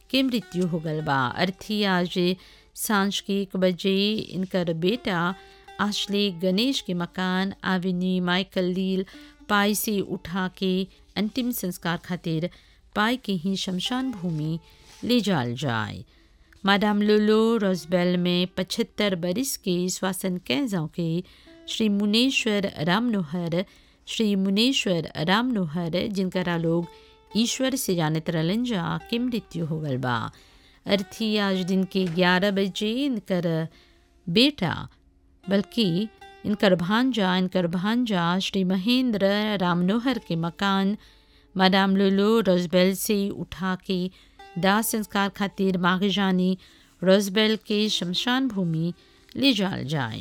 के मृत्यु हो गल बा अर्थी आज सांझ के एक बजे इनकर बेटा आशले गणेश के मकान आविनी माइकल लील पाई से उठा के अंतिम संस्कार खातिर पाई के ही शमशान भूमि ले जाल जाए मादाम लोलो रोजबेल में पचहत्तर बरिस के श्वासन कैजों के श्री मुनेश्वर रामनोहर श्री मुनेश्वर रामनोहर जिनकरा लोग ईश्वर से जानत रहलन जा के मृत्यु हो गल बा अर्थी आज दिन के ग्यारह बजे इनकर बेटा बल्कि इनकर भांजा इनकर भांजा श्री महेंद्र रामनोहर के मकान मादाम लोलो रोजबेल से उठा के दाह संस्कार खातिर मागजानी रोजबेल के शमशान भूमि ले जाल जाए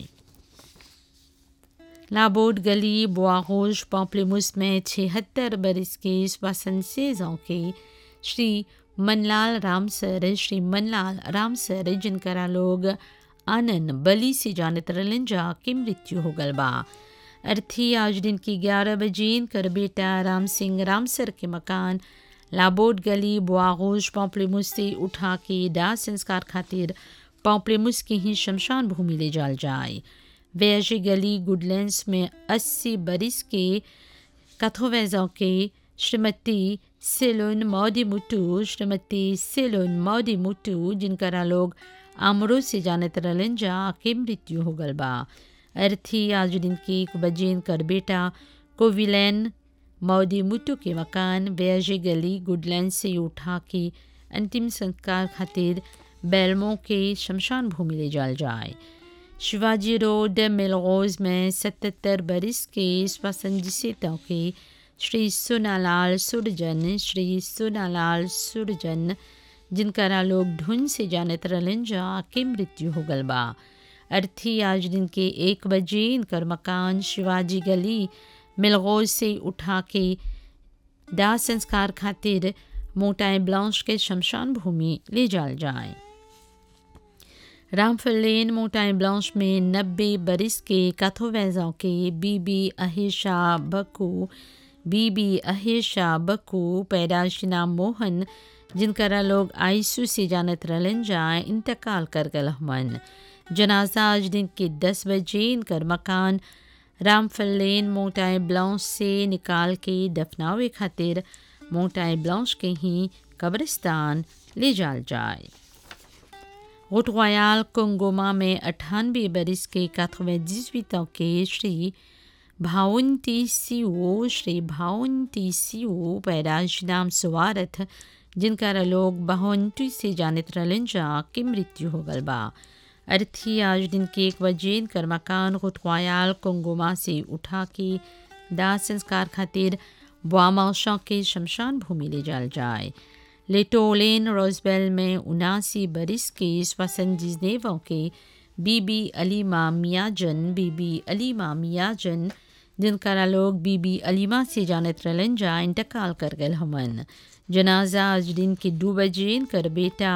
लाबोड गली बुआगोश पॉम्पलेमुस में छिहत्तर बरस के श्वसन सेजों के श्री मनलाल रामसर श्री मनलाल रामसर जिनकरा लोग आनंद बली से जानत रहलन जा के मृत्यु हो गल बा अर्थी आज दिन की ग्यारह बजे कर बेटा राम सिंह रामसर के मकान लाबोड गली बुआगोश पॉम्पलेमुस से उठा के दाह संस्कार खातिर पॉम्पलेमुस की ही शमशान भूमि ले जाल जाए वैजी गली गुडलैंड्स में अस्सी बरिस के कथोवैजों के श्रीमती सेलोन मौदी मुटू श्रीमती सेलोन मौदी मुटू जिनकरा लोग आमरो से जानत रहलन जा के मृत्यु हो गल बा अर्थी आज दिन के एक बजे कर बेटा कोविलैन मौदी मुटू के मकान वैजी गली गुडलैंड से उठा के अंतिम संस्कार खातिर बेलमो के शमशान भूमि ले जाल जाए शिवाजी रोड मिलगोज में सतहत्तर बरिस के स्वसंजितों के श्री सोनालाल सुरजन श्री सोनालाल सुरजन जिनकरा लोग ढूंढ से जानत रहलन जा के मृत्यु हो गल बा अर्थी आज दिन के एक बजे इनकर मकान शिवाजी गली मिलगोज से उठा के दाह संस्कार खातिर मोटाई ब्लांश के शमशान भूमि ले जाल जाए रामफल लेन मोटाई ब्लांश में नब्बे बरिस के कथोवैजों के बीबी अहेशा बकू बीबी अहेशा बकू पैदाश नाम मोहन जिनकरा लोग आईसू से जानत रहलन जाए इंतकाल कर गल हमन जनाजा आज दिन के दस बजे इनकर मकान रामफल लेन मोटाई ब्लांश से निकाल के दफनावे खातिर मोटाई ब्लांश के ही कब्रिस्तान ले जाल जाए रोटवायाल कोंगोमा में अट्ठानबे बरिस के काथवेजिस्वितों के श्री भावंती सिओ श्री भावंती सिओ पैदाश नाम सुवारथ जिनका लोग बहंटी से जानत रहलन जा के मृत्यु हो गल बा अर्थी आज दिन के एक बजे कर मकान रोटवायाल कोंगोमा से उठा के दाह संस्कार खातिर बुआमाशा के शमशान भूमि ले जाल जाए लेटोलेन रोजबेल में उनासी बरिस के स्वसन जिजनेवों के बीबी अलीमा मियाजन बीबी अलीमा मियाजन जिनका लोग बीबी अलीमा से जानत रहलन जा इंतकाल कर गल हमन जनाजा आज दिन के दो बजे कर बेटा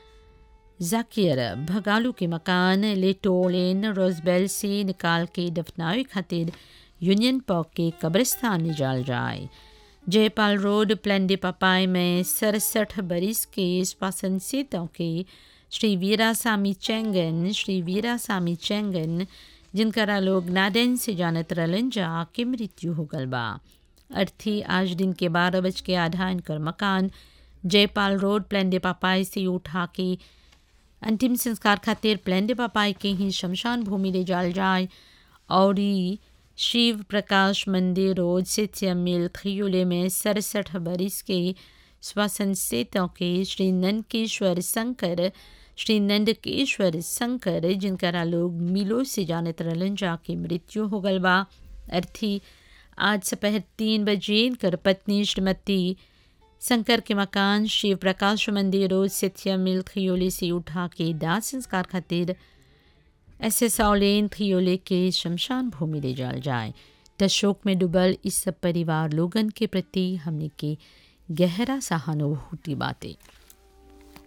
जाकिर भगालू के मकान लेटोलेन रोजबेल से निकाल के दफनावे खातिर यूनियन पॉक के कब्रिस्तान ले जाल जाए जयपाल रोड प्लेंडे पपाई में सड़सठ बरिस के श्वासन सेतों के श्री वीरासामी चेंगन श्री वीरासामी चेंगन जिनकरा लोग नादेन से जानत रहलन जा के मृत्यु हो गल बा अर्थी आज दिन के बारह बज के आधा इनकर मकान जयपाल रोड प्लेंडे पपाई से उठा के अंतिम संस्कार खातिर प्लेंडे पपाई के ही शमशान भूमि ले जाल जाए और शिव प्रकाश मंदिर रोड सिथिया मिल खियोले में सड़सठ बरिस के श्वसन सेतों के श्री नंदकेश्वर शंकर श्री नंदकेश्वर शंकर जिनकरा लोग मिलो से जानत रहलन जाके मृत्यु हो गल बा अर्थी आज दोपहर तीन बजे कर पत्नी श्रीमती शंकर के मकान शिव प्रकाश मंदिर रोड सिथिया मिल खियोले से उठा के दाह संस्कार खातिर ऐसे सौलेन खियोले के शमशान भूमि ले जाल जाए तशोक में डुबल इस सब परिवार लोगन के प्रति हमने के गहरा सहानुभूति बातें